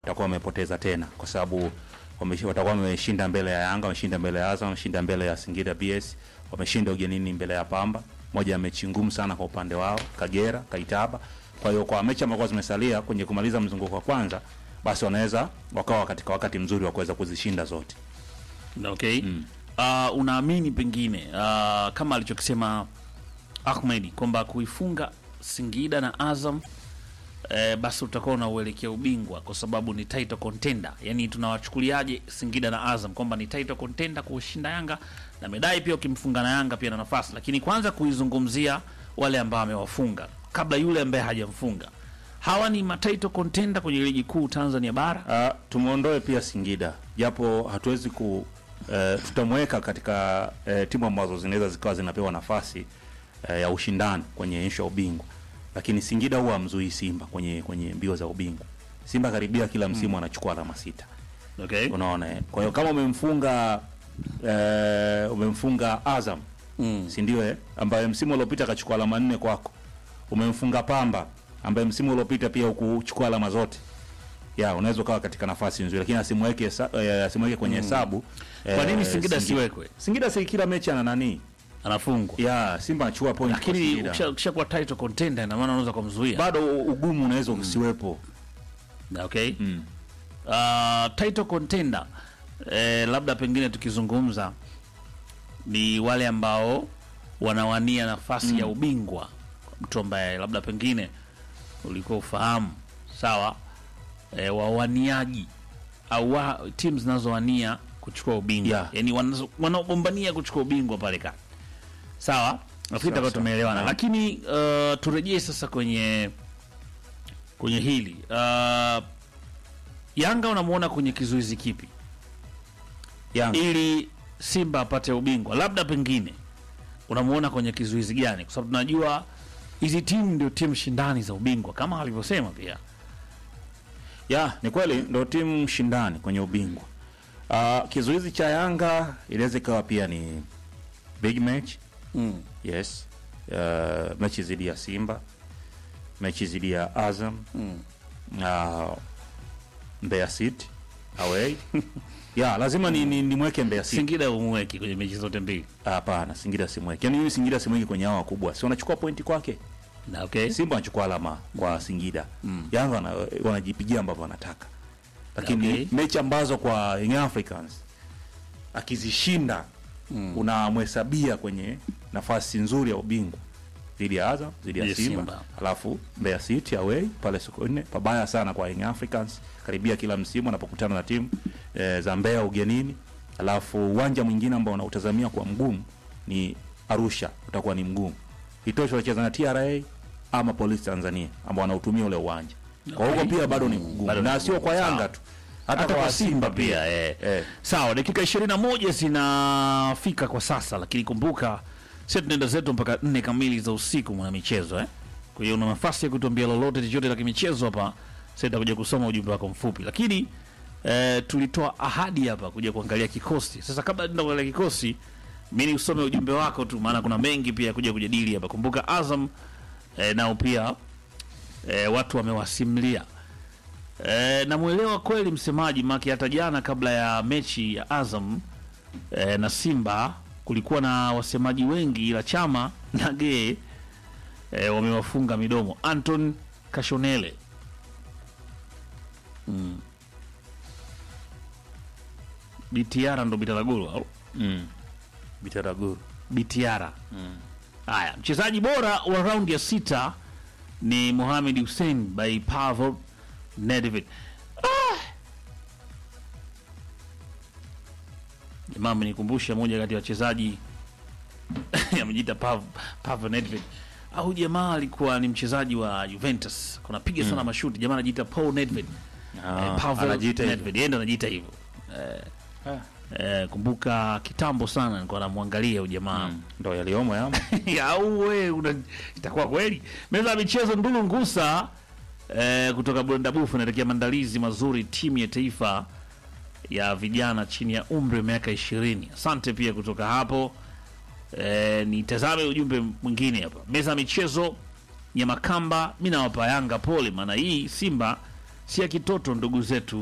watakuwa wamepoteza tena, kwa sababu wameshi- watakuwa wameshinda mbele ya Yanga, wameshinda mbele ya Azam, wameshinda mbele ya Singida BS, wameshinda ugenini mbele ya Pamba, moja ya mechi ngumu sana kwa upande wao, Kagera, Kaitaba. Kwa hiyo kwa mechi ambazo zimesalia kwenye kumaliza mzunguko wa kwanza, basi wanaweza wakawa katika wakati mzuri wa kuweza kuzishinda zote. Okay. Uh, unaamini pengine uh, kama alichokisema Ahmed kwamba kuifunga Singida na Azam eh, basi utakuwa unauelekea ubingwa kwa sababu ni title contender. Yani tunawachukuliaje Singida na Azam kwamba ni title contender kuushinda Yanga na medai pia, ukimfunga na Yanga pia na nafasi, lakini kwanza kuizungumzia wale ambao amewafunga kabla yule ambaye hajamfunga. Hawa ni matitle contender kwenye ligi kuu Tanzania bara. Uh, tumuondoe pia Singida japo hatuwezi ku uh, tutamweka katika uh, timu ambazo zinaweza zikawa zinapewa nafasi uh, ya ushindani kwenye issue ya ubingwa, lakini Singida huwa amzuii Simba kwenye kwenye mbio za ubingwa. Simba karibia kila msimu anachukua alama sita, Okay. unaona eh? Kwa hiyo kama umemfunga uh, umemfunga Azam Mm. si ndio eh? ambaye msimu uliopita akachukua alama nne kwako. Umemfunga Pamba ambaye msimu uliopita pia ukuchukua alama zote. Ya, unaweza ukawa katika nafasi nzuri lakini asimweke hesa- eh, asimweke kwenye hesabu. Kwa nini eh, Singida siwekwe? Singida si kila mechi ana nani? Anafungwa. Ya, Simba anachukua point kwa lakini Singida. ukisha- ukishakuwa title contender ina maana unaweza kumzuia. Bado u- ugumu unaweza usiwepo. Okay. Mm. Uh, title contender eh, labda pengine tukizungumza ni wale ambao wanawania nafasi ya ubingwa, mtu ambaye labda pengine ulikuwa ufahamu sawa, eh, wawaniaji au wa, timu zinazowania kuchukua ubingwa Yeah. yani wanazo- wanaogombania kuchukua ubingwa pale kati sawa, nafikiri tutakuwa sawa. tumeelewana, Naam. lakini uh, turejee sasa kwenye kwenye hili uh, Yanga unamuona kwenye kizuizi kipi Yanga. ili Simba apate ubingwa? Labda pengine unamuona kwenye kizuizi gani? Kwa sababu tunajua hizi timu ndio timu shindani za ubingwa kama alivyosema pia. Ya, ni kweli ndo timu shindani kwenye ubingwa. Uh, kizuizi cha Yanga inaweza ikawa pia ni big match. Mm. Yes. Uh, mechi dhidi ya Simba, mechi dhidi ya Azam, Mm. uh, Mbeya City away. ya, lazima ni, ni, nimweke Mbeya City. Singida umweki kwenye mechi zote mbili. Hapana, Singida simweke. Yaani mimi Singida simweke kwenye hao wakubwa. Si wanachukua pointi kwake. Na okay. Simba wanachukua alama kwa Singida. Yanga wana, wanajipigia ambavyo wanataka. Lakini Okay. mechi ambazo kwa Young Africans akizishinda unamhesabia kwenye nafasi nzuri ya ubingwa dhidi ya Azam, dhidi ya Dhidi ya Simba, Simba. alafu Mbeya City away pale Sokoine, pabaya sana kwa Young Africans karibia kila msimu anapokutana na timu e, za Mbeya ugenini. Alafu uwanja mwingine ambao unautazamia kwa mgumu ni Arusha, utakuwa ni mgumu. Itosha wacheza na TRA ama Polisi Tanzania ambao wanautumia ule uwanja. Kwa huko pia bado ni mgumu. Bado ni Na sio kwa mgumu, Yanga sawa. tu. hata kwa Simba pia eh. Eh. Sawa, dakika 21 zinafika kwa sasa, lakini kumbuka sisi tunaenda zetu mpaka nne kamili za usiku mwana michezo eh. Kwa hiyo una nafasi ya kutuambia lolote chochote la kimichezo hapa, sasa nitakuja kusoma ujumbe wako mfupi, lakini eh, tulitoa ahadi hapa kuja kuangalia kikosi. Sasa kabla tuenda kuangalia kikosi, mimi usome ujumbe wako tu, maana kuna mengi pia kuja kujadili hapa. Kumbuka Azam eh, nao pia eh, watu wamewasimulia E, namwelewa kweli msemaji maki. Hata jana kabla ya mechi ya Azam e, na Simba kulikuwa na wasemaji wengi, ila Chama na Gee e, wamewafunga midomo. Anton Kashonele mm. Bitiara ndo Bitaraguru au Mm. Bitaraguru. Bitiara. Haya, mchezaji bora wa raundi ya sita ni Mohamed Hussein by Pavel Nedved. Ah! Jamaa amenikumbusha moja kati ya wachezaji amejiita Pav, Pavel Nedved. Au jamaa alikuwa ni mchezaji wa Juventus, kunapiga sana mashuti. Jamaa anajiita Paul Nedved. Ah, Eh, Pavel anajiita hivyo. Nedved, yeye ndo anajiita hivyo. Eh, kumbuka kitambo sana nilikuwa namwangalia huyu jamaa Mm. Ndo yaliomo yamo. au we una itakuwa kweli meza ya michezo ndulu ngusa eh, kutoka bondabufu inatakia maandalizi mazuri timu ya taifa ya vijana chini ya umri wa miaka ishirini asante pia kutoka hapo eh, nitazame ujumbe mwingine hapa meza ya michezo nyamakamba mi nawapa yanga pole maana hii simba si ya kitoto ndugu zetu